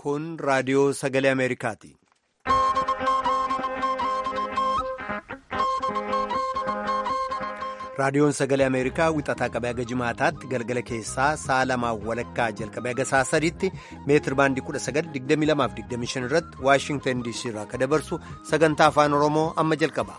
Kun raadiyoo sagalee Ameerikaati. Raadiyoon sagalee Ameerikaa wixataa qabee haga jimaataatti galgala keessaa sa'a lamaaf walakkaa jalqabee haga sa'a sadiitti meetir baandii 1922-25 irratti Waashingtan DC irraa akka dabarsu sagantaa afaan Oromoo amma jalqaba.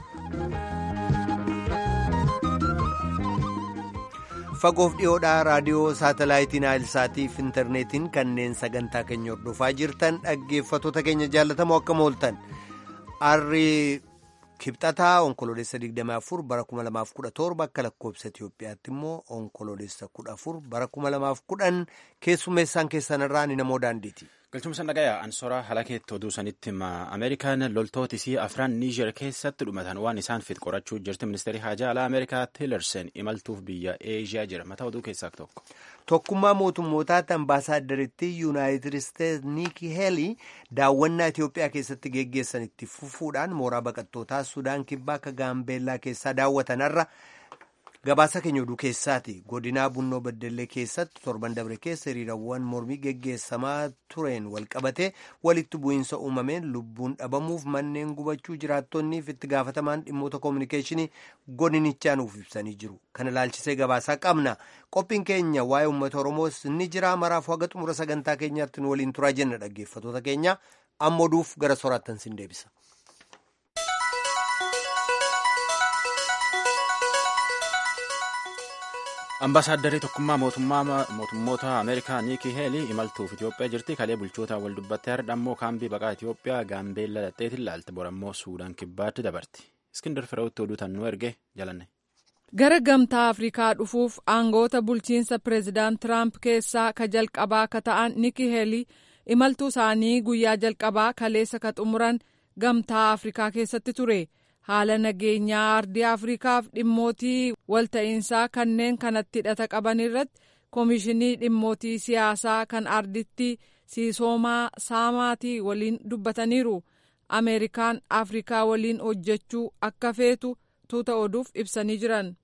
Fagoof dhiyoodhaa raadiyoo saatalaayitiin Naayilsaatiif intarneetiin kanneen sagantaa keenya hordofaa jirtan dhaggeeffattoota keenya jaallatamoo akkam ooltan. Arri kibxataa onkoloolessa 24 bara 2017 akka lakkoobsa Itoophiyaatti immoo onkoloolessa 14 bara 2010 keessummeessaan keessanirraa ni namoo daandiiti. galchumsa dhagayaa ansoraa halakeetti oduu sanitti ameerikaan loltootisii afran niijer keessatti dhumatan waan isaan fit qorachuu jirti ministeerri haajaa alaa ameerikaa tiilersen imaltuuf biyya eeshiyaa jira mataa oduu keessaa tokko. tokkummaa mootummootaatti ambaasaaddaritti yuunaayitid isteetsi niiki heelii daawwannaa itiyoophiyaa keessatti geggeessan itti fufuudhaan mooraa baqattootaa sudaan kibbaa akka gaambeellaa keessaa daawwatanarra. gabaasa keenya oduu keessaati godinaa bunnoo beddellee keessatti torban dabre keessa hiriirawwan mormii geggeessamaa tureen walqabatee walitti bu'iinsa uumameen lubbuun dhabamuuf manneen gubachuu jiraattonniif itti gaafatamaan dhimmoota koominikeeshinii godinichaa nuuf ibsanii jiru kana ilaalchisee gabaasaa qabna qophiin keenya waa'ee uummata oromoos ni jira maraaf haga xumura sagantaa keenyaatti nu waliin turaa jenna dhaggeeffattoota keenya amma oduuf gara soraattan sin deebisa. ambaasaaddarri tokkummaa mootummoota ameerikaa niikii heelii imaltuuf itiyoophiyaa jirti kalee bulchoota wal dubbattee har'a ammoo kaambii baqaa itiyoophiyaa gaambeella dhadheetiin laalte borammoo suudaan kibbaatti dabarti iskindar fireewutti oduu tannuu erge jalanne. gara gamtaa afrikaa dhufuuf aangoota bulchiinsa pireezidaant tiraamp keessaa ka jalqabaa ka ta'an niikii heelii imaltuu isaanii guyyaa jalqabaa kaleessa ka xumuran gamtaa afrikaa keessatti ture. haala nageenyaa ardii afrikaaf dhimmootii walta'iinsaa kanneen kanatti hidhata qaban irratti koomishinii dhimmootii siyaasaa kan arditti siisoomaa saamaatii waliin dubbataniiru ameerikaan afrikaa waliin hojjechuu akka feetu tuuta oduuf ibsanii jiran.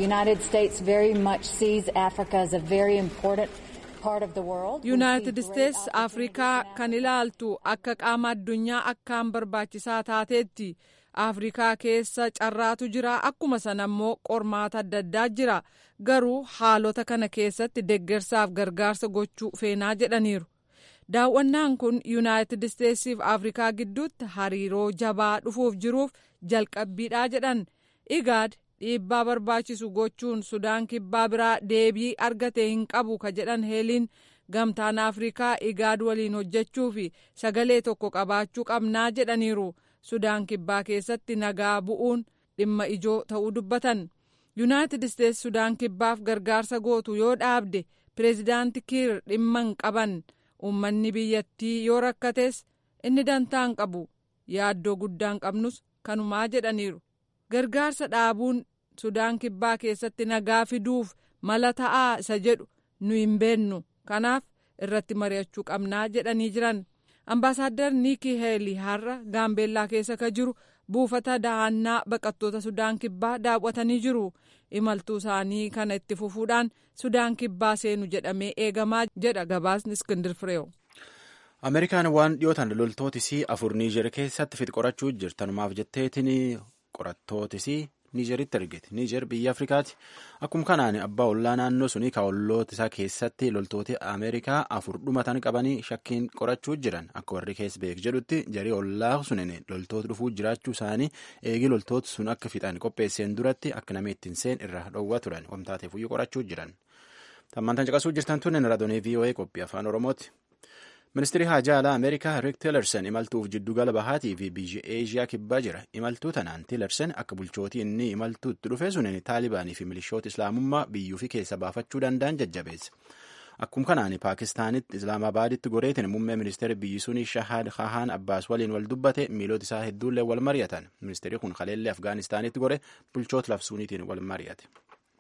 yuunaayitid isteetsi afrikaa kan ilaaltu akka qaama addunyaa akkaan barbaachisaa taateetti. afrikaa keessa carraatu jira akkuma sana immoo qormaata adda addaa jira garuu haalota kana keessatti deggersaaf gargaarsa gochuu feenaa jedhaniiru daawwannaan kun yuunaayitid isteetsiif afrikaa gidduutti hariiroo jabaa dhufuuf jiruuf jalqabbiidhaa jedhan igaad dhiibbaa barbaachisu gochuun sudaan kibbaa biraa deebii argate hin qabu ka jedhan heeliin gamtaan afrikaa igaad waliin hojjechuu fi sagalee tokko qabaachuu qabnaa jedhaniiru. sudaan kibbaa keessatti nagaa bu'uun dhimma ijoo ta'uu dubbatan yuunaayitid isteetsi sudaan kibbaaf gargaarsa gootu yoo dhaabde pireezidaanti kiir dhimma hin qaban uummanni biyyattii yoo rakkates inni dantaa hin qabu yaaddoo guddaa hin qabnus kanumaa jedhaniiru gargaarsa dhaabuun sudaan kibbaa keessatti nagaa fiduuf mala ta'aa isa jedhu nu hin beennu kanaaf irratti mari'achuu qabnaa jedhanii jiran. ambaasaadar niikii heelii har'a gaambeellaa keessa ka jiru buufata dahannaa baqattoota sudaan kibbaa daawwatanii jiru imaltuu isaanii kana itti fufuudhaan sudaan kibbaa seenu jedhamee eegamaa jedha gabaasni iskindir fireew. ameerikaan waan dhiyootan loltootisii afur niijer keessatti fit qorachuu jirtanumaaf jetteetiin qorattootisii niijeritti argite niijer biyya afrikaati akkuma kanaan abbaa ollaa naannoo suni ka olloota isaa keessatti loltoota ameerikaa afur dhumatan qabanii shakkiin qorachuu jiran akka warri keessa beek jedhutti jarii ollaa sunin loltoota dhufuu jiraachuu isaanii eegi loltoota sun akka fixan qopheesseen duratti akka namni ittiin seen irraa dhowwaa turan wamtaateef iyyuu qorachuu jiran tammantan caqasuu jirtan tunnen raadiyoo voa qophii afaan oromooti. ministeerri haajaa alaa ameerikaa riik tiilersen imaltuuf jiddugala bahaatii fi biyya eeshiyaa kibbaa jira imaltuu tanaan tiilersen akka bulchootii inni imaltuutti dhufe sunin taalibaanii fi milishoota islaamummaa biyyuu fi keessa baafachuu danda'an jajjabeesse akkuma kanaan paakistaanitti islaamabaaditti goreetin muummee ministeera biyyi suni shahaad kahaan abbaas waliin wal dubbate miilota isaa hedduullee wal mari'atan ministeerri kun kaleellee afgaanistaanitti gore bulchoota lafsuuniitiin wal mari'ate.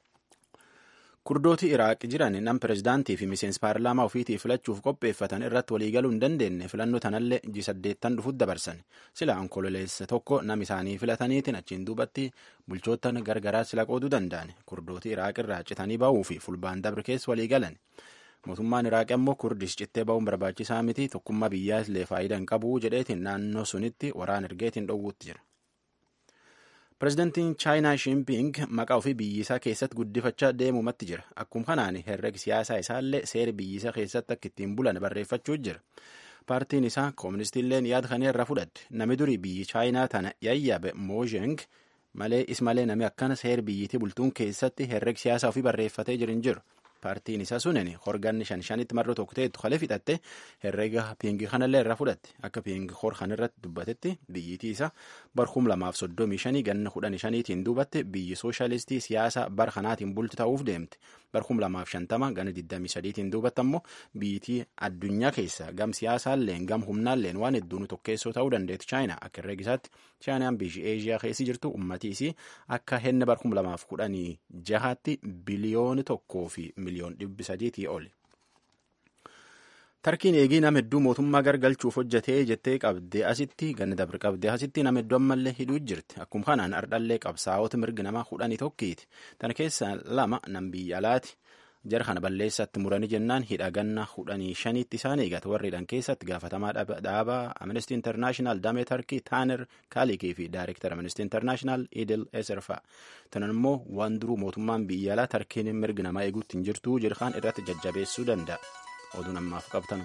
kurdooti iraaq jiran nam pirezidaantii fi miseensi paarlaamaa ofiitii filachuuf qopheeffatan irratti waliigaluu hin dandeenye filannoo tanallee ji saddeettan dhufutti dabarsan sila onkololeessa tokko nam isaanii filataniitiin achiin duubatti bulchootan gargaraa sila qooduu danda'an kurdooti iraaq irraa citanii ba'uu fi fulbaan dabre keessa waliigalan mootummaan iraaqii ammoo kurdish cittee ba'uun barbaachisaa miti tokkummaa biyyaa illee faayidaa hin qabu jedheetiin naannoo sunitti waraana ergeetiin dhowwuutti jira. pireezidantiin chaayinaa shimping maqaa ofii biyyisaa keessatti guddifachaa deemumatti jira akkuma kanaan herregi siyaasaa isaallee seera biyyisaa keessatti akka ittiin bulan barreeffachuu jira paartiin isaa kooministiilleen yaada kana irraa fudhatte nami durii biyyi chaayinaa tana yayyabe moozheng malee ismalee nami akkana seera biyyitii bultuun keessatti herregi siyaasaa ofii barreeffatee jiru hin jiru. paartiin isaa sunin horganni shan shanitti marroo tokko ta'etu kalee fixatte herrega piingi kanallee irraa fudhatte akka piingi hor kanarratti dubbatetti biyyitii isaa bar kum lamaaf soddomii shanii ganna kudhanii shaniitiin duubatte biyyi sooshaalistii siyaasa bar kanaatiin bulti ta'uuf deemte bar kum lamaaf shantama gana digdamii sadiitiin duubatte ammoo biyyitii addunyaa keessa gam siyaasaalleen gam humnaalleen waan hedduun tokkeessoo ta'uu dandeetti chaayinaa akka herregisaatti chaayinaan biyyi eeshiyaa keessi jirtu ummatiisi akka henna bar kum lamaaf kudhanii jahaatti biliyooni tokkoo fi miliyoon dhibbi sadiitii oli. Tarkiin eegii nama hedduu mootummaa gargalchuuf hojjetee jettee qabdee asitti ganna dabre qabdee asitti nama hedduu ammallee hidhuu jirti. Akkuma kanaan ardhallee qabsaa'ota mirgi namaa kudhanii tokkiiti. Tana keessaa lama nam biyya alaati. Jara kana balleessatti muranii jennaan hidha ganna kudhanii shaniitti isaan eegata. Warri hidhan keessatti gaafatamaa dhaabaa Amnesty International Damee Tarkii Taaner Kaalikii fi Daayireektar Amnesty International Idil Eserfaa. Tanan immoo waan duruu mootummaan biyya alaa Tarkiin mirgi namaa eeguutti hin jirtu jirkaan irratti jajjabeessuu danda'a. Oduu namaaf qabtan.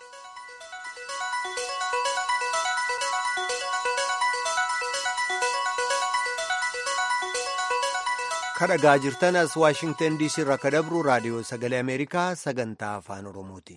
kadhagaa jirtan as waashingtan diisii irraa ka dabru raadiyoo sagalee ameerikaa sagantaa afaan oromooti.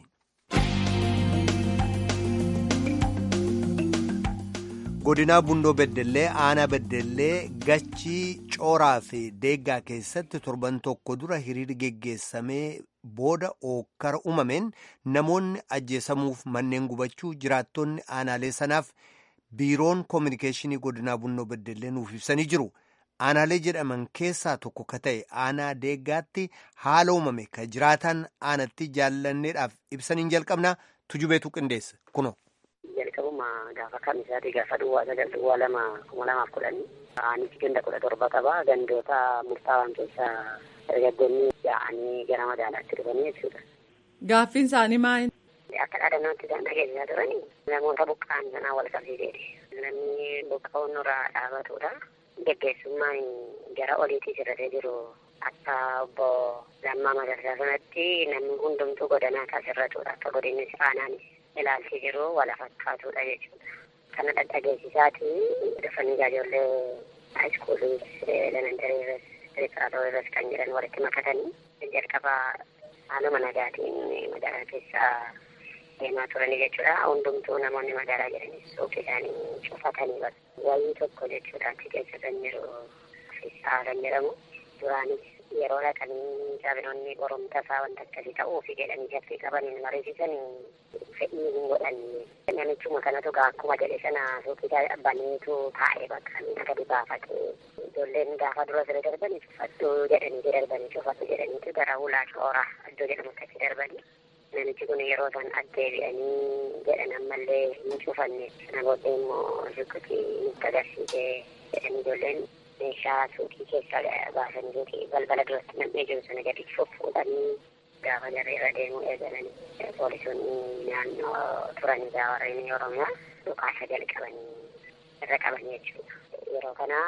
godinaa bundoo beddellee aanaa beddellee gachii cooraa fi deeggaa keessatti torban tokko dura hiriirri geggeessamee booda ookkara uumameen namoonni ajjeesamuuf manneen gubachuu jiraattonni aanaalee sanaaf biiroon koominikeeshinii godinaa bundoo beddellee nuuf ibsanii jiru. aanaalee jedhaman keessaa tokko ka ta'e aanaa deeggaatti haala uumame ka jiraatan aanatti jaallanneedhaaf ibsaniin jalqabna tujubeetu qindeessa kuno. jalqabuma gaafa kamisaati gaafa duwwaa sagal duwwaa lama kuma lamaaf kudhanii aanichi ganda kudha torba qaba gandoota murtaawaan keessaa dargaggoonni yaa'anii gara magaalaatti dhufanii jechuudha. Gaaffiin isaanii maali? Akka dhaadannootti isaan dhageessisaa turanii namoota buqqa'an sanaa wal qabsiiseeti. Namni buqqa'uun nurraa dhaabatudha. Geggeessummaan gara oliitii sirratee jiru akka obbo Lammaa Magarsaa sanatti namni hundumtuu godinaa isaa sirratudha. Akka godinni aanaanis ilaalchi jiru wal fakkaatudha jechuudha. Kana dhadhageessisaati dhufanii ijoollee haayiskuulii elementarii irras pireparaatoo irras kan jiran walitti makatanii jalqaba haaluma nagaatiin magaalaa keessaa deemaa turanii jechuudha. Hundumtuu namoonni magaalaa jiranis suuqii isaanii cufatanii wayii tokko jechuudha achi keessa kan jiru fissaa kan jedhamu duraanis yeroo dhaqanii jabinoonni boromta isaa wanta akkasii ta'uufi jedhanii shakkii qabaniin mariisisan fedhii hin godhan namichuma kanatu gaa akkuma jedhe sana suuqii baneetu taa'ee bakka miina gadi baafate ijoolleen gaafa dura siree darbanii cufadhu jedhanii darbanii cufadhu jedhaniitu gara hulaa cooraa iddoo jedhamutti achi darbanii namichi kun yeroo isaan addeebi'anii jedhan ammallee hin cufanne sana booddee immoo rukkutii nutti agarsiisee jedhanii ijoolleen meeshaa suuqii keessaa baasanii suuqii balbala duratti nam'ee jiru sana gadi fuffuudhanii gaafa jarri irra deemuu eegalanii poolisoonni naannoo turanii gaawarreen oromiyaa dhukaasa jalqabanii irra qaban jechuudha. Yeroo kana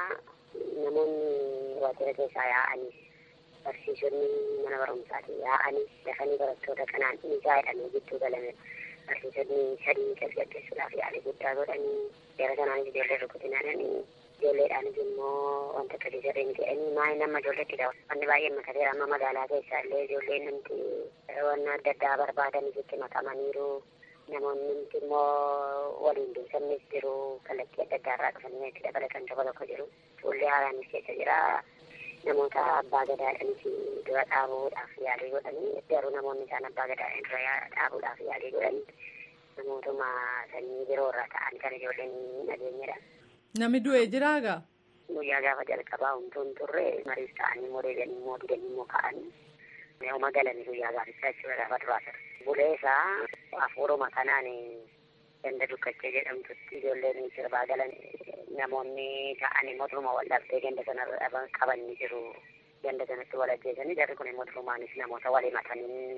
namoonni waajjira keessaa yaa'anis barsiisonni mana barumsaati yaa'anis dafanii barattoota kanaan dhiigaa jedhamee gidduu galame barsiisonni sadii tasgabbeessuudhaaf yaalii guddaa godhanii yeroo sanaanis ijoollee rukutinaadhanii ijoolleedhaanis immoo wanta akkasii sirrii miti jedhanii maa'ee nama ijoolleetti dha wanni baay'ee makateera amma magaalaa keessaa illee ijoolleen namti wanna adda addaa barbaadanis itti makamaniiru namoonni nuti immoo waliin beekamnes jiru kallattii adda addaa irraa dhufanii itti dabalatan tokko tokko jiru fuullee haaraanis keessa jira namoota abbaa gadaadhanis dura dhaabuudhaaf yaalii godhanii garuu namoonni isaan abbaa gadaadhaan dura dhaabuudhaaf yaalii godhanii namootuma sanyii biroo irraa ta'an kan ijoolleen nageenyadha. Namni du'ee jiraagaa? Guyyaa gaafa jalqabaa humtuun turre mariif ta'anii immoo deebi'anii immoo didanii immoo ka'anii Neema galanii guyyaa gaafachaa jechuudha gaafa duraa ture. Bulee isaa hafuuruma kanaan ganda dukkachee jedhamtutti ijoolleen sirbaa galan namoonni ta'anii mootummaa wal dhabdee ganda sana qabanii jiru. Ganda sanatti wal ajjeesanii jarri kun immoo durumaanis namoota wal himatanii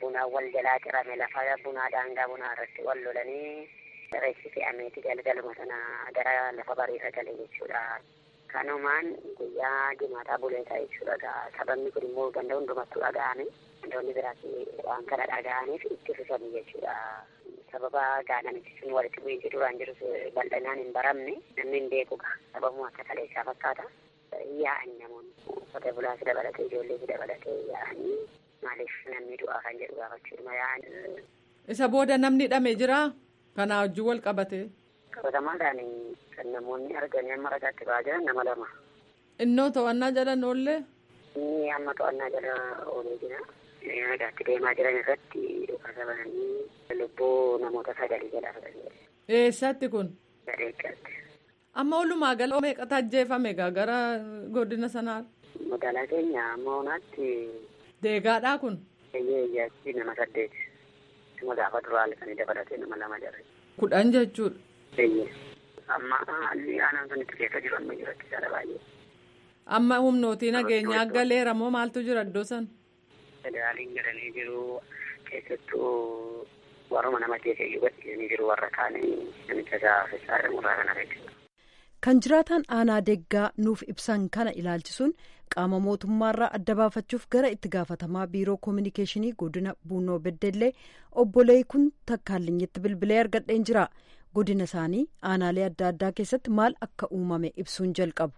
bunaa wal jalaa cirame lafa bunaa daangaa bunaa irratti wal lolanii reessi fe'ameeti galgaluma sana gara lafa bariirra gale jechuudha. Kanumaan guyyaa jimaataa buleetaa jechuudha. Sababni kun immoo ganda hundumattuu dhaga'ame. Gandoonni biraas waan kana dhaga'aniif itti fufanii jechuudha. Sababa gaadhanitti sun walitti bu'iinsi duraan jirus bal'inaan hin baramne namni hin beekuudha. Sababuma akka kaleessaa fakkaata. Yaa'an namoonni qotee bulaas dabalatee ijoollees dabalatee yaa'anii maaliif namni du'aa kan jedhu gaafachuudha yaa'an. Isa booda namni hidhame jira kanaa wajjin wal qabate. Qabatamaadhaan kan namoonni arganii amma ragaatti ba'aa jiran nama lama. Innoo to'annaa jala oollee. Inni amma to'annaa jala oolee jira. Ragaatti deemaa jiran irratti dhukaasa bananii lubbuu namoota sagalii jala fudhanii. Eessatti kun? Gadeeggatti. Amma walumaa gala meeqatu ajjeefame gaa gara godina sanaa? Magaalaa keenya amma onaatti. Deegaadhaa kun? Eeyyee iyyaatti nama saddeet. Nama gaafa duraa halkanii dabalatee nama lama jarre. Kudhan jechuudha. Eeyyee. Amma haalli aanaan sun itti keessa jiru amma jiratti jala baay'ee. Amma humnootii nageenyaa galeera moo maaltu jira iddoo san? Federaaliin jedhanii jiru keessattuu warruma nama keessa iyyuu gadhiisanii jiru warra kaanii namicha gaafachaa jedhamurraa kana jechuudha. Kan jiraataan aanaa deggaa nuuf ibsan kana ilaalchisuun qaama mootummaarraa adda baafachuuf gara itti gaafatamaa biiroo koominikeeshinii godina buunoo beddellee obbolee kun takkaallinyitti bilbilee argadheen jira. Godina isaanii aanaalee adda addaa keessatti maal akka uumame ibsuun jalqabu.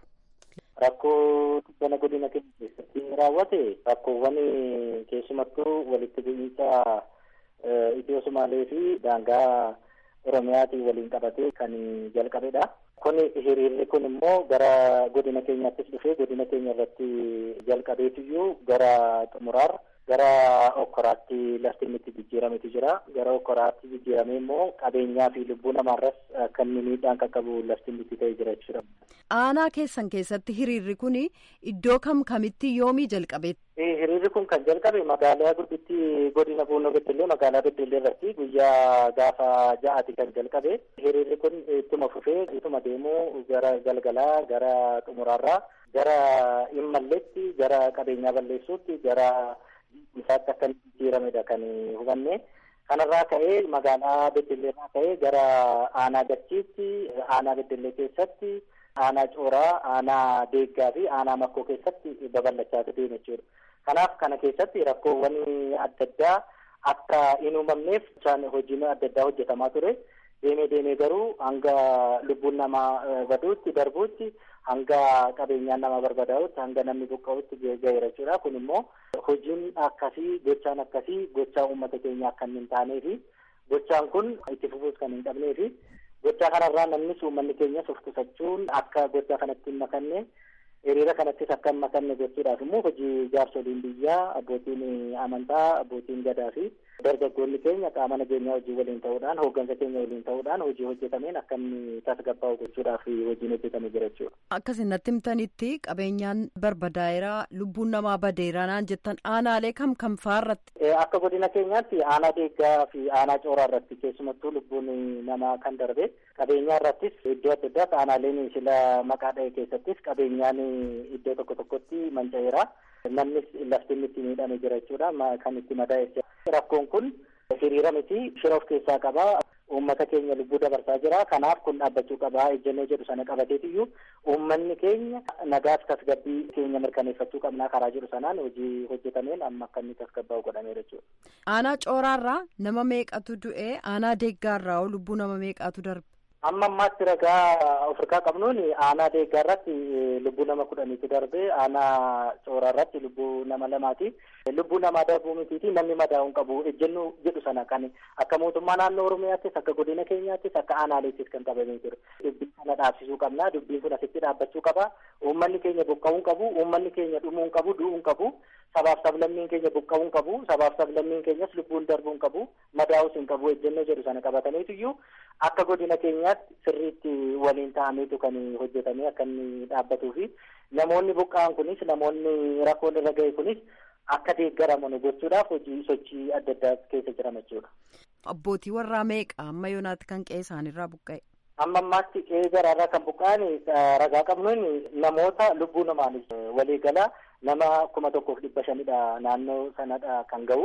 Rakkoo bana godina keenya keessatti raawwate rakkoowwan keessumattuu walitti bu'iinsa Itiyoo Sumaalee fi daangaa Oromiyaatiin waliin qabatee kan jalqabedha. Kun hiriirri kun immoo gara godina keenyaattis dhufee godina keenya irratti jalqabeetiyyuu gara xumuraarra gara okkoraatti lafti inni itti jijjiirametu jira. Gara okkoraatti jijjiiramee immoo qabeenyaa fi lubbuu namaarras akka inni miidhaan qaqqabu lafti inni itti ta'ee jira jechuudha. Aanaa keessan keessatti hiriirri kun iddoo kam kamitti yoomii jalqabe? Hiriirri kun kan jalqabe magaalaa gudditti godina Buunoo Beddellee magaalaa Beddellee irratti guyyaa gaafa ja'aati kan jalqabe. Hiriirri kun ittuma fufee ittuma deemuu gara galgalaa gara xumuraarraa gara immalleetti gara qabeenyaa balleessuutti gara isaatti akka jijjiiramedha kan hubanne. Kanarraa ka'ee magaalaa Beddelleerraa ka'ee gara aanaa gachiitti aanaa Beddellee keessatti aanaa cooraa aanaa deeggaa fi aanaa makkoo keessatti babal'achaa deeme jechuudha. Kanaaf kana keessatti rakkoowwan adda addaa akka hin uumamneef hojiin adda addaa hojjetamaa ture. Deemee deemee garuu hanga lubbuun namaa baduutti darbuutti hanga qabeenyaan nama barbadaa'utti hanga namni buqqa'utti ga'eera jechuudha. Kun immoo hojiin akkasii gochaan akkasii gochaa uummata keenya akka hin taanee fi gochaan kun itti fufuus kan hin qabnee fi gochaa kanarraa namnis uummanni keenyas of qusachuun akka gochaa kanatti hin makanne hiriira kanattis akka hin makanne gochuudhaaf immoo hojii jaarsoliin biyyaa abbootiin amantaa abbootiin gadaa fi dargaggoonni keenya qaama nageenyaa hojii waliin ta'uudhaan hooggansa keenya waliin ta'uudhaan hojii hojjetameen akka inni tasgabbaa'u gochuudhaaf hojiin hojjetamee jira jechuudha. Akkasin natti himtanitti qabeenyaan barbadaa'eera lubbuun namaa badeera naan jettan aanaalee kam kam fa'aarratti. Akka godina keenyaatti aanaa deeggaa fi aanaa cooraa irratti keessumattuu lubbuun namaa kan darbe qabeenyaa irrattis iddoo adda addaatti aanaaleen sila maqaa dha'e keessattis qabeenyaan iddoo tokko tokkotti manca'eera. Namnis lafti inni itti miidhame jira jechuudha kan itti madaa'e. Rakkoon kun hiriira miti shira of keessaa qaba. Uummata keenya lubbuu dabarsaa jira. Kanaaf kun dhaabbachuu qaba. Ejjennoo jedhu sana qabateetiyyuu uummanni keenya nagaaf tasgabbii keenya mirkaneeffachuu qabnaa karaa jiru sanaan hojii hojjetameen amma akka inni tasgabbaa'u godhameera jechuudha. Aanaa cooraarraa nama meeqatu du'e? Aanaa deeggaarraa lubbuu nama meeqatu darbe? Amma ammaatti ragaa ofirraa qabnuun aanaa deeggaa irratti lubbuu nama kudhaniitu darbe aanaa cooraa irratti lubbuu nama lamaati. Lubbuu namaa darbuu mitiiti namni madaa'uu qabu ejjennoo jedhu sana kan akka mootummaa naannoo Oromiyaattis akka godina keenyaattis akka aanaaleettis kan qabamee jiru. Dubbii kana dhaabsisuu qabna. Dubbiin kun asitti dhaabbachuu qaba. Uummanni keenya buqqa'uu qabu. Uummanni keenya dhumuu qabu. Du'uu qabu. Sabaaf sablammiin keenya buqqa'uu qabu. Sabaaf sablammiin keenyas lubbuun darbuu qabu. Madaa'uus hin qabu. Ejjennoo jedhu sana qabataniituyyuu akka godina keenyaatti sirriitti waliin ta'ameetu kan hojjetamee akka inni dhaabbatuu fi namoonni buqqa'an kunis namoonni rakkoon irra ga'e kunis akka deeggaraman gochuudhaaf hojii sochii adda addaa keessa jiran jechuudha. Abbootii warraa meeqa amma yoonaatti kan qe'ee isaanirraa buqqa'e? Amma ammaatti qe'ee garaarraa kan buqqa'an ragaa qabnuun namoota lubbuu namaan walii galaa nama kuma tokkoof dhibba shanidha naannoo sanadha kan ga'u.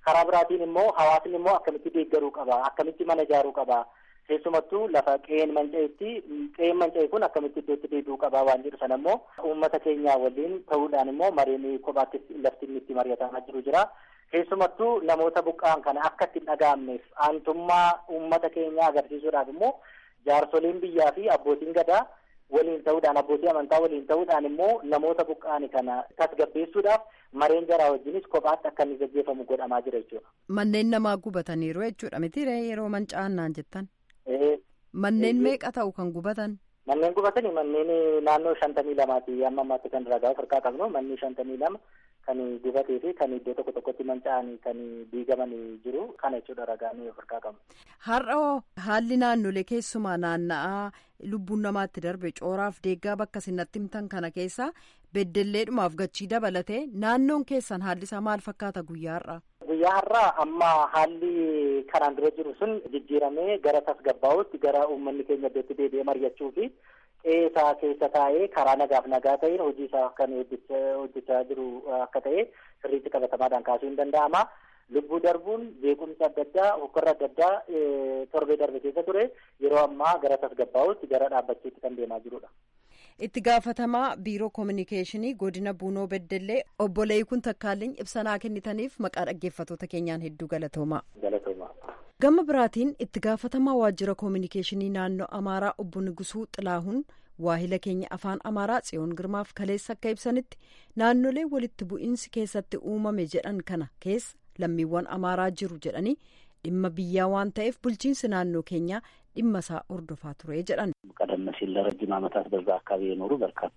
karaa biraatiin immoo hawaasni immoo akkamitti deeggaruu qaba akkamitti mana ijaaruu qaba keessumattuu lafa qe'een manca'etti qe'een manca'e kun akkamitti iddootti deebi'uu qaba waan jedhu sana immoo uummata keenyaa waliin ta'uudhaan immoo mareen kophaatti lafti inni itti mari'atamaa jiru jira. Keessumattuu namoota buqqa'an kana akka itti hin dhaga'amneef aantummaa uummata keenyaa agarsiisuudhaaf immoo jaarsoliin biyyaa fi abbootiin gadaa waliin ta'uudhaan abbootii amantaa waliin ta'uudhaan immoo namoota buqqa'an kana tasgabbeessuudhaaf mareen jaraa wajjinis kophaatti akka inni gaggeeffamu godhamaa jira jechuudha. Manneen namaa gubataniiru jechuudha miti yeroo manca'an naan jettan. Manneen meeqa ta'u kan gubatan? Manneen gubatanii manneen naannoo shantamii lamaati amma ammaatti kan ragaa of harkaa qabnu manni shantamii lama kan gubatee fi kan iddoo tokko tokkotti manca'anii kan diigamanii jiru kana jechuudha ragaan of harkaa qabnu. Har'a haalli naannolee keessumaa naanna'aa lubbuun namaatti darbe cooraaf deeggaa bakka sinatti himtan kana keessa beddelleedhumaaf gachii dabalatee naannoon keessan haalli isaa maal fakkaata guyyaa har'aa? Guyyaa har'aa amma haalli kanaan dura jiru sun jijjiiramee gara tasgabbaa'utti gara uummanni keenya iddootti deebi'ee mari'achuu fi qe'ee isaa keessa taa'ee karaa nagaaf nagaa ta'een hojii isaa kan hojjechaa jiru akka ta'e sirriitti qabatamaadhaan kaasuu hin danda'ama. Lubbuu darbuun beekumsa adda addaa hokkorra adda addaa torbee darbe keessa ture yeroo ammaa gara tasgabbaa'utti gara dhaabbachuutti kan deemaa jirudha. itti gaafatamaa biiroo koominikeeshinii godina buunoo beddellee obbo Leeyikun Takkaalliin ibsanaa kennitaniif maqaa dhaggeeffattoota keenyaan hedduu galatoomaa. Gama biraatiin itti gaafatamaa waajjira koominikeeshinii naannoo Amaaraa obbo Nigusuu Xilaahuun waahila keenya afaan Amaaraa Tsiyoon Girmaaf kaleessa akka ibsanitti naannolee walitti bu'iinsi keessatti uumame jedhan kana keessa lammiiwwan Amaaraa jiru jedhanii dhimma biyyaa waan ta'eef bulchiinsi naannoo keenyaa dhimma isaa hordofaa ture jedhan ቀደም ሲል ለረጅም ዓመታት በዛ አካባቢ የኖሩ በርካታ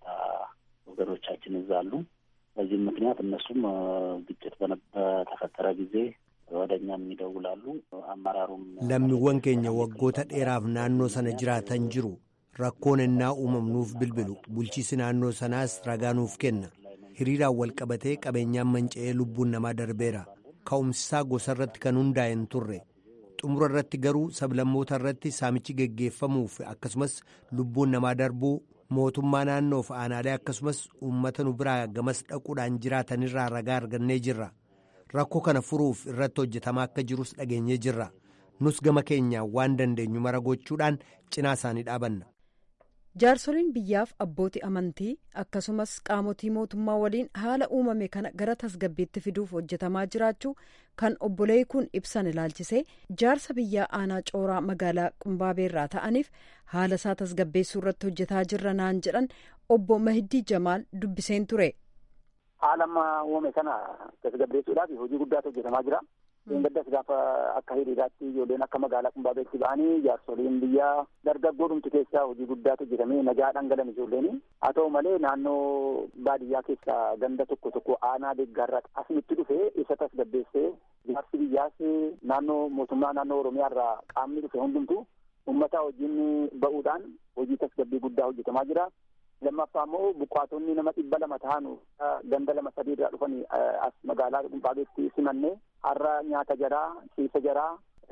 ወገኖቻችን እዛ አሉ። በዚህም ምክንያት እነሱም ግጭት በተፈጠረ ጊዜ ወደ እኛም ይደውላሉ። አመራሩም lammiiwwan keenya waggoota dheeraaf naannoo sana jiraatan jiru rakkoon ennaa uumamnuuf bilbilu bulchiisi naannoo sanaas ragaa nuuf kenna hiriiraan wal qabatee qabeenyaan manca'ee lubbuun namaa darbeera ka'umsisaa gosa irratti kan hundaa'e hin turre xumura irratti garuu sablammoota irratti saamichi geggeeffamuuf akkasumas lubbuun namaa darbuu mootummaa naannoof aanaalee akkasumas uummata nu biraa gamas dhaquudhaan jiraatanirraa ragaa argannee jirra rakkoo kana furuuf irratti hojjetamaa akka jirus dhageenyee jirra nus gama keenyaan waan dandeenyu mara gochuudhaan cinaa isaanii dhaabanna. jaarsoliin biyyaaf abbootii amantii akkasumas qaamotii mootummaa waliin haala uumame kana gara tasgabbiitti fiduuf hojjetamaa jiraachuu kan obbolee kun ibsan ilaalchisee jaarsa biyyaa aanaa cooraa magaalaa qumbaabeerraa ta'aniif haala isaa tasgabbeessuu irratti hojjetaa jirra naan jedhan obbo Mahiddii Jamaal dubbiseen ture. haala amma uumame kana tasgabbeessuudhaaf hojii guddaatu hojjetamaa jira. Gaddas gaafa akka hiriiraatti ijoolleen akka magaalaa Qumbaabeetti ba'anii jaarsoliin biyyaa dargaggoo dhumtu keessaa hojii guddaatu hojjetamee nagaa dhangalan ijoolleen. Haa ta'u malee naannoo baadiyyaa keessaa ganda tokko tokko aanaa deeggarraa asinitti dhufee isa tasgabbeessee jaarsi biyyaas naannoo mootummaa naannoo Oromiyaarraa qaamni dhufe hundumtu uummata wajjin ba'uudhaan hojii tasgabbii guddaa hojjetamaa jira. lammaffaa immoo buqqaatonni nama dhibba lama ta'an ganda lama sadii irraa dhufanii as magaalaa Qumbaabeetti simannee har'a nyaata jaraa ciisa jaraa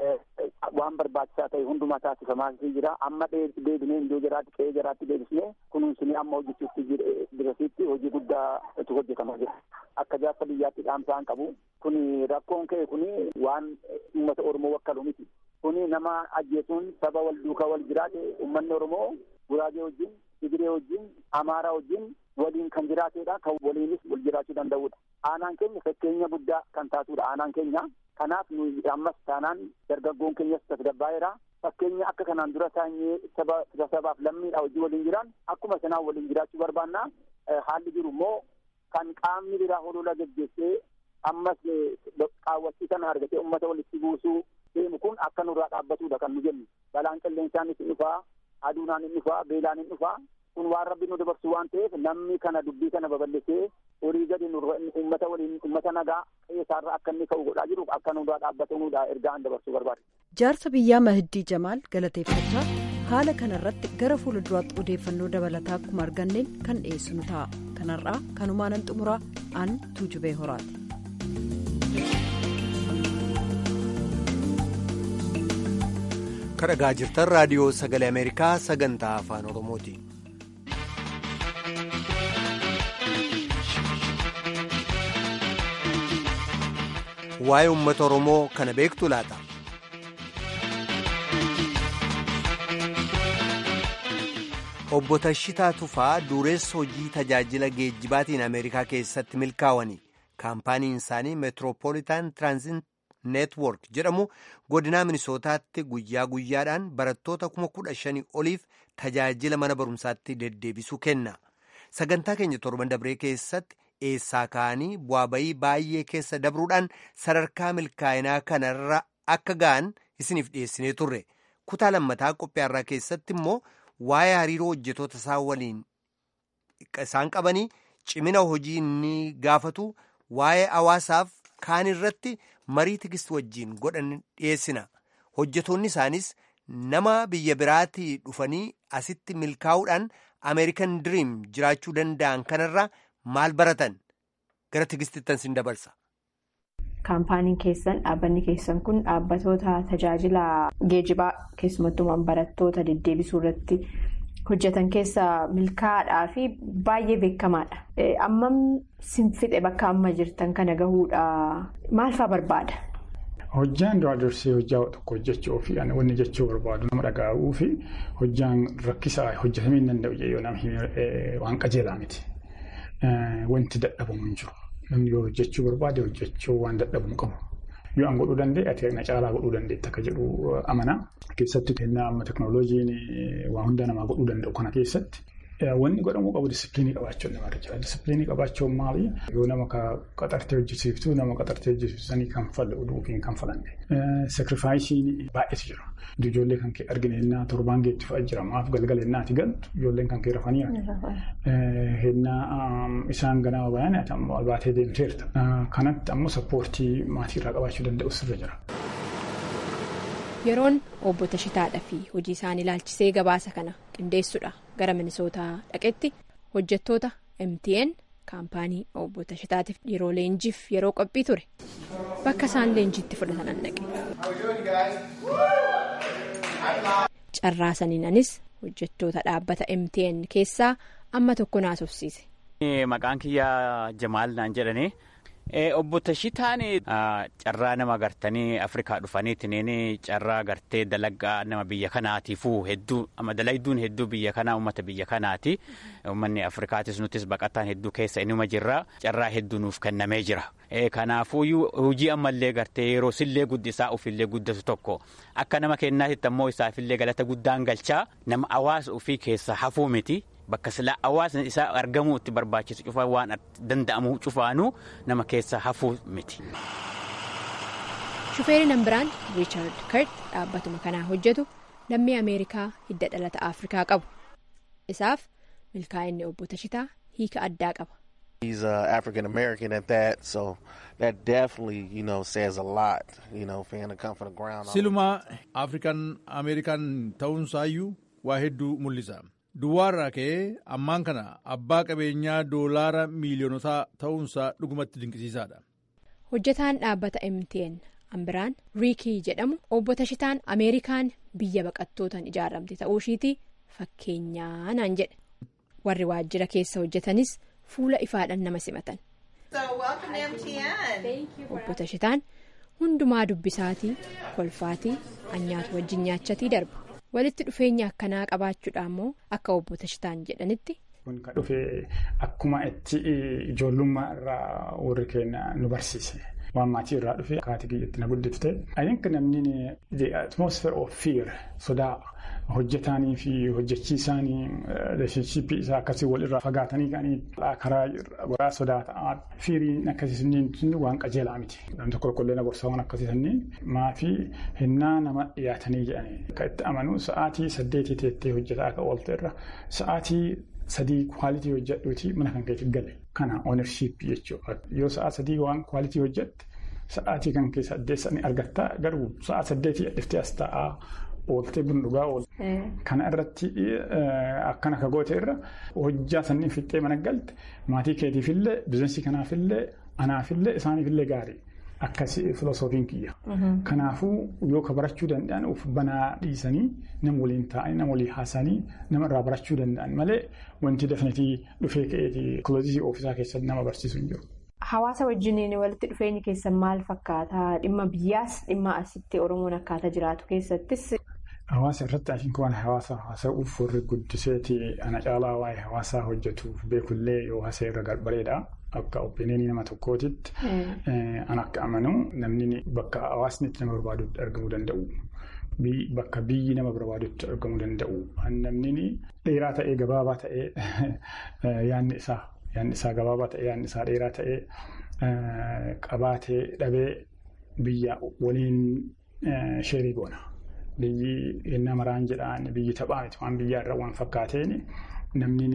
waan barbaachisaa ta'e hundumaa taasifamaa jira amma deebinee iddoo jaraatti qe'ee jaraatti deebisnee kunuunsinee amma hojjechuutti dirasiitti hojii guddaatu hojjetamaa jira akka jaarsa biyyaatti dhaamsaan qabu kun rakkoon ka'e kun waan uummata oromoo wakkalu miti kuni nama ajjeesuun saba wal duukaa wal jiraate uummanni oromoo guraagee wajjin Tigiree wajjin Amaaraa wajjin waliin kan jiraatedha. Kan waliinis wal jiraachuu danda'udha. Aanaan keenya fakkeenya guddaa kan taatudha. Aanaan keenya kanaaf nuyi ammas taanaan dargaggoon keenyas tasgabbaa'eera. Fakkeenya akka kanaan dura taanyee saba sabaaf lammiidha wajjin waliin jiraan akkuma sanaan waliin jiraachuu barbaanna. Haalli jiru immoo kan qaamni biraa holola geggeessee ammas qaawwachii kana argatee uummata walitti buusuu deemu kun akka nurraa dhaabbatudha kan nu jennu. Balaan qilleensaanis ni dhufaa. aduunaan hin dhufaa beelaan hin dhufaa kun waan rabbi nu dabarsu waan ta'eef namni kana dubbii kana babal'isee horii gadi uummata waliin uummata nagaa qeessaarra akka inni ka'u godhaa jiru akka nurraa dhaabbatamuudha ergaa an dabarsuu barbaade. jaarsa biyyaa mahiddii jamaal galateeffachaa haala kanarratti gara fuulduraatti odeeffannoo dabalataa akkuma arganneen kan dhiyeessinu ta'a kanarraa kanumaanan xumuraa an tuujubee horaati. kadhagaa jirtan raadiyoo sagalee ameerikaa sagantaa afaan oromooti. waa'ee uummata oromoo kana beektu laata. obbo Tashitaa Tufaa dureessa hojii tajaajila geejjibaatiin Ameerikaa keessatti milkaa'anii kaampaaniin isaanii meetiroopoolitaan tiraanzit neetwork jedhamu godinaa minisootaatti guyyaa guyyaadhaan barattoota kuma kudha shanii oliif tajaajila mana barumsaatti deddeebisuu kenna. Sagantaa keenya torban dabree keessatti eessaa ka'anii bu'aa bayii baay'ee keessa dabruudhaan sadarkaa milkaa'inaa kanarra akka ga'an isiniif dhiyeessinee turre. Kutaa lammataa qophiyaarraa keessatti immoo waa'ee hariiroo hojjetoota isaa waliin isaan qabanii cimina hojii inni gaafatu waa'ee hawaasaaf kaan irratti marii tigist wajjiin godhan dhiyeessina. Hojjetoonni isaanis nama biyya biraatii dhufanii asitti milkaa'uudhaan Ameerikan Diriim jiraachuu danda'an kanarraa maal baratan gara tigistittan sin dabarsa. Kaampaaniin keessan dhaabbanni keessan kun dhaabbatoota tajaajila geejibaa keessumattuu barattoota deddeebisuu irratti hojjetan keessaa milkaa'aadhaa fi baay'ee beekamaadha. Ammam sinfixe bakka amma jirtan kana gahuudha maal fa'aa barbaada? Hojjaan duraa dursee hojjaa tokko hojjechuu fi wanni jechuu barbaadu nama dhaga'uu fi hojjaan rakkisaa hojjetamee hin danda'u yoo nama waan qajeelaa miti. Wanti dadhabamu hin jiru. Namni yoo hojjechuu barbaade hojjechuu waan dadhabamu qabu. Yoo an godhuu danda'e ati na caalaa godhuu dandeetta akka jedhu amana. Keessatti kennaa amma teekinooloojiin waa hunda namaa godhuu danda'u kana keessatti. Wanni godhamuu qabu disipiliinii qabaachuun namarra jira. Disipiliinii qabaachuun maali? Yoo nama qaxartee hojjechiiftu nama qaxartee hojjechiifsanii kan falle yookiin kan falanne. Sakrifaayisiin baay'eetu jira. Ijoollee kan kee argine hennaa torbaan geetti fa'aa jira. Maaf galgala hennaati galtu ijoolleen kan kee rafanii hennaa isaan ganama bayan ati ammoo albaatee deemteerta. Kanatti ammoo sappoortii maatiirraa qabaachuu danda'u sirra jira. Yeroon obbo Tashitaadhaa fi hojii isaan ilaalchisee gabaasa kana qindeessuudha gara minisootaa dhaqetti hojjettoota MTN kaampaanii obbo Tashitaatiif yeroo leenjiif yeroo qophii ture bakka isaan leenjiitti fudhatan dhaqe. Carraasaniinanis hojjettoota dhaabbata MTN keessaa amma tokko naasofsiise. Maqaan kiyyaa Jamaal naan jedhanii. Obbo Tashitaan carraa nama gartanii Afrikaa dhufaniitiin carraa gartee dalagaa nama biyya kanaatiifuu hedduu dalagduun hedduu biyya kanaa uummata biyya kanaati. Uummanni Afrikaatis nutis baqataan hedduu keessa inuma jirra. Carraa hedduu nuuf kennamee jira. Kanaafuu hojii ammallee gartee yeroo sillee guddisaa ofillee guddatu tokko akka nama kennaatitti ammoo isaafillee galata guddaan galchaa nama hawaasa ofii keessa hafuu miti. Bakka silaa hawaasni isaa argamuu itti barbaachisu cufaa waan danda'amu cufaanuu nama keessa hafuu miti. Shufeeriin biraan Riichaard Kart dhaabbatuma kanaa hojjetu lammii Ameerikaa hidda dhalata Afrikaa qabu. Isaaf milkaa'inni obbo Tashitaa hiika addaa qaba. He's uh, African American at that, so that definitely, you know, says a lot, you know, for him to come from the ground. Silumaa African American ta'uunsaayyuu waa hedduu mul'isa. Duwwaarraa ka'ee ammaan kana abbaa qabeenyaa doolaara miiliyonotaa ta'uunsaa dhugumatti dinqisiisaadha. Hojjetaan dhaabbata MTN Ambiraan Riikii jedhamu obbo Tashitaan Ameerikaan biyya baqattootaan ijaaramte ta'uu ishiiti fakkeenyaa naan jedhe. Warri waajjira keessa hojjetanis fuula ifaadhaan nama simatan. Obbo Tashitaan hundumaa dubbisaatii kolfaatii anyaatu wajjin nyaachatii darba. walitti dhufeenya akkanaa qabaachuudha immoo akka obbo Tashitaan jedhanitti. Kun kan dhufe akkuma itti ijoollummaa irraa warri keenya nu barsiise. Waan maatii irraa dhufe akkaataa kiyyatti na guddifte. Ayyinka namni the atmosphere of fear sodaa hojjetaanii fi hojjechiisaanii relationshipii isaa akkasii walirraa fagaatanii ka'anii karaa goraa sodaa ta'aa fiiriin akkasii waan qajeelaa miti. Namni tokko qollee na gorsaa waan akkasii sanniin maafii hinnaa nama dhiyaatanii jedhanii. Kan itti amanuu sa'aatii saddeetii teettee hojjetaa akka oolte irra sa'aatii sadii kwaalitii hojjedhuuti mana kan keetti gale. Kana ownership jechuudha. Yoo sa'a sadii waan kwaalitii hojjette sa'aatii kan keessa addeessa ni argatta garuu sa'a saddeetii dhiftee as taa'aa ooltee buna dhugaa oolte. Kana irratti akkana ka goote irra hojjaa sanniin fixxee mana galte maatii keetiifillee bizinesii kanaafillee anaafillee isaaniifillee gaarii. Akkasii filosoofiin kiyya. Kanaafuu yoo ka barachuu danda'an of banaa dhiisanii nama waliin taa'anii nama waliin haasanii nama irraa barachuu danda'an malee wanti dafnetii dhufee ka'eetii kiloozisii ofiisaa keessatti nama barsiisu hin jiru. Hawaasa wajjiniin walitti dhufeenyi keessan maal fakkaata? Dhimma biyyaas dhimma asitti Oromoon akkaataa jiraatu keessattis. Hawaasa irratti ashiin waan hawaasa haasa'uuf warri guddiseeti ana caalaa waa'ee hawaasaa hojjetuuf beekullee yoo haasa'e irra bareeda. Akka opiiniyanii nama tokkootitti an akka amanu namni bakka hawaasni itti nama barbaadutti argamuu danda'u. Bakka biyyi nama barbaadutti argamuu danda'u. Namni dheeraa ta'ee gabaabaa ta'ee yaanni isaa yaanni isaa gabaabaa ta'ee yaanni isaa dheeraa ta'ee qabaatee dhabee biyya waliin sheerii goona. Biyyi ennaa maraan jedhaan biyyi taphaa miti waan biyyaarra waan fakkaateen. Namni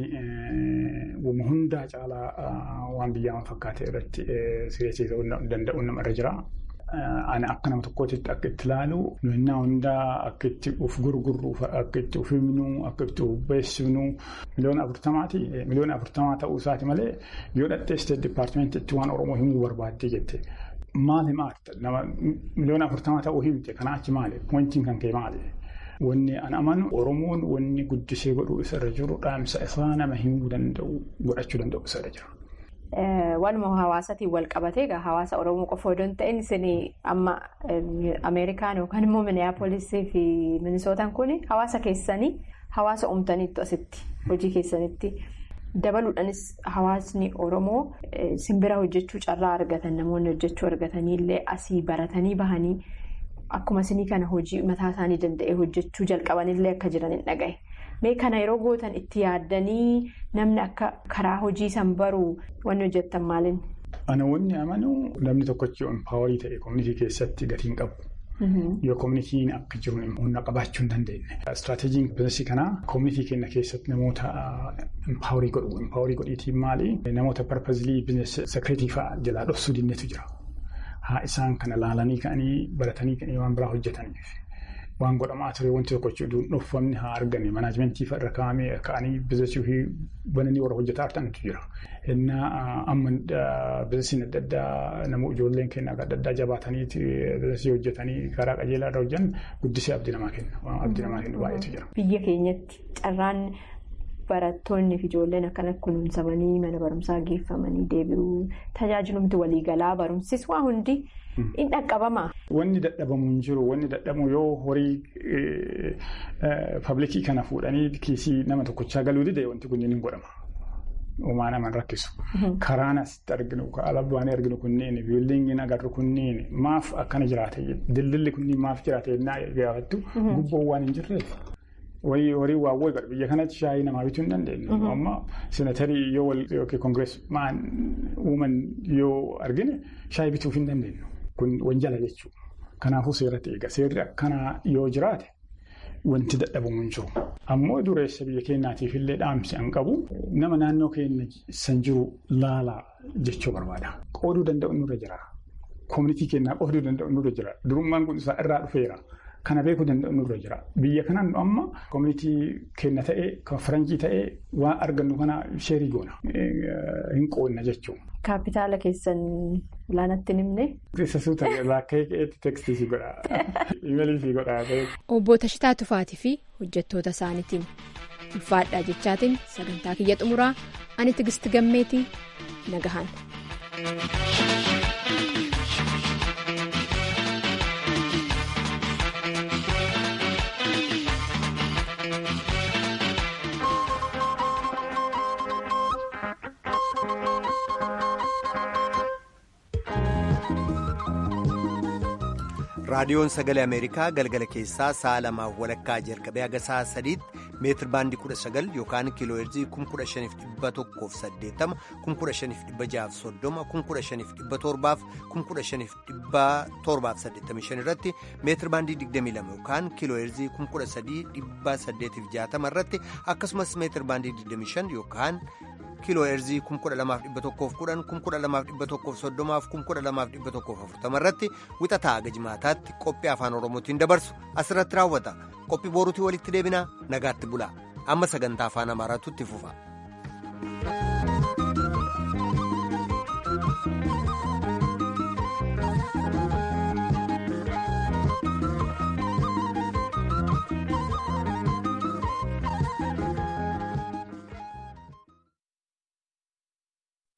wama hundaa caalaa waan biyyaa waan fakkaate irratti sireessisuu danda'u namarra jira. Ani akka nama tokkootitti akka itti ilaalu nuyinnaa hundaa akka itti of gurgurru akka itti of himnu akka itti of beeksifnu miliyoona afurtamaati. Miliyoona afurtamaa ta'uu isaati malee yoo dhattee isteet dipaartimentiitti waan Oromoo himuu barbaaddee jette. Maali maali nama miliyoona afurtamaa ta'uu himte kanaa achi maali? Pointiin kan ka'e maali? Wanni an amanu Oromoon wanni guddisee godhuu isarra jiru dhaamsa isaa nama himuu danda'u godhachuu danda'u isarra jira. Waanuma hawaasatiin wal qabatee egaa hawaasa Oromoo qofa odoo hin ta'in isin amma Ameerikaan yookaan immoo Minneapolisii fi Minisootaan kun hawaasa keessanii hawaasa uumtaniittu asitti hojii keessanitti dabaluudhaanis hawaasni Oromoo simbira hojjechuu carraa argatan namoonni hojjechuu argataniillee asii baratanii bahanii. Akkuma isinii kana hojii mataa isaanii danda'ee hojjechuu jalqabanillee akka jiran hin dhagahe. Mee kana yeroo gootan itti yaaddanii namni akka karaa hojii san baruu wanni hojjettan maaliin? Ana wanni amanu namni tokkochi empaawarii ta'e koominitii keessatti gatiin qabu. Yoo koominitiin akka jiru humna qabaachuu hin dandeenye. Istiraateejiin biizinasii kanaa koominitii keenya keessatti namoota empaawarii godhu. Empaawarii godhiitiin maali? Namoota parpazilii biizinasii sekireetii fa'aa jalaa dhoksuu dinneetu jira. Haa isaan kana laalanii ka'anii baratanii ka'anii waan biraa hojjetaniif waan godhamaa ture wanti tokko jechuun dhuunfamni haa argame manaajimentii irra kaa'amee ka'anii biizinasii fi bananii warra hojjetaa argatantu jira. Innaa amma biizinasiin adda addaa namoota ijoolleen keenya adda addaa jabaatanii biizinasii hojjetanii karaa qajeelaa irra hojjetan guddisee abdii namaa kenna. Abdii namaa kennu baay'eetu jira. Biyya keenyatti carraan barattoonni fi ijoolleen akkana kunuunsamanii mana barumsaa geeffamanii deebi'uu tajaajilumti waliigalaa barumsis waa hundi in dhaqqabama. Wanni dadhabamu hin jiru wanni dadhabamu yoo horii paablikii kana fuudhanii kiisii nama tokkochaa galuu dide wanti kunneen hin godhama. Uumaa naman rakkisu. Karaan asitti arginu alaabaan arginu kunneen biildiingiin agarru kunneen maaf akkana jiraate daldalli kunniin maaf jiraate naa gaafattu gubboon waan hin jirreef. Wayii horii waawwee godha biyya kanatti shaayii namaa bituu hin dandeenyu. Amma senaatarii yoo wal yookiin koongirees maan uuman yoo argine shaayii bituuf hin dandeenyu. Kun wanjala jechuudha. Kanaafuu seeratti eega. Seerri akkanaa yoo jiraate wanti dadhabamu hin jiru. Ammoo dureessa biyya keenyaatiif illee dhaamsi an qabu nama naannoo keenya san jiru laalaa jechuu barbaada. Qooduu danda'u nurra jira. Koominitii keenyaa qooduu danda'u nurra jira. Durummaan kun isaa irraa dhufeera. Kana beekuu danda'u nurra jira. Biyya kanaan amma koominitii keenya ta'ee kan faranjii ta'ee waan argannu kana sheerii goona. Hin qoodna jechuudha. Kaapitaala keessan laanatti nimne. Teessisuu ta'e laakkee keetti teekstii si godha. Imalii si godha. Obbo Tashitaa Tufaatii fi hojjettoota isaaniitiin ulfaadhaa jechaatiin sagantaa kiyya xumuraa ani tigisti gammeetii nagahan. raadiyoon sagalee ameerikaa galgala keessaa sa'a lamaaf walakkaa jalqabee haga sa'a sadiitti meetir baandii kudha sagal yookaan kiiloo heerzii kun kudha shaniif dhibba tokkoof saddeettama kun kudha shaniif dhibba jaaf soddoma kun kudha shaniif dhibba torbaaf kun kudha shaniif dhibba torbaaf saddeettamii shan irratti meetir baandii digdamii lama yookaan kiiloo heerzii kun kudha sadii dhibba saddeetiif jaatama irratti akkasumas meetir baandii digdamii shan yookaan. kiiloo heerzii kum kudha lamaaf dhibba tokkoof kudhan kum kudha lamaaf dhibba tokkoof soddomaaf kum kudha lamaaf dhibba tokkoof afurtama irratti wixataa haga jimaataatti qophii afaan oromootiin dabarsu asirratti raawwata qophii boruutii walitti deebinaa nagaatti bulaa amma sagantaa afaan amaaraatu itti fufa.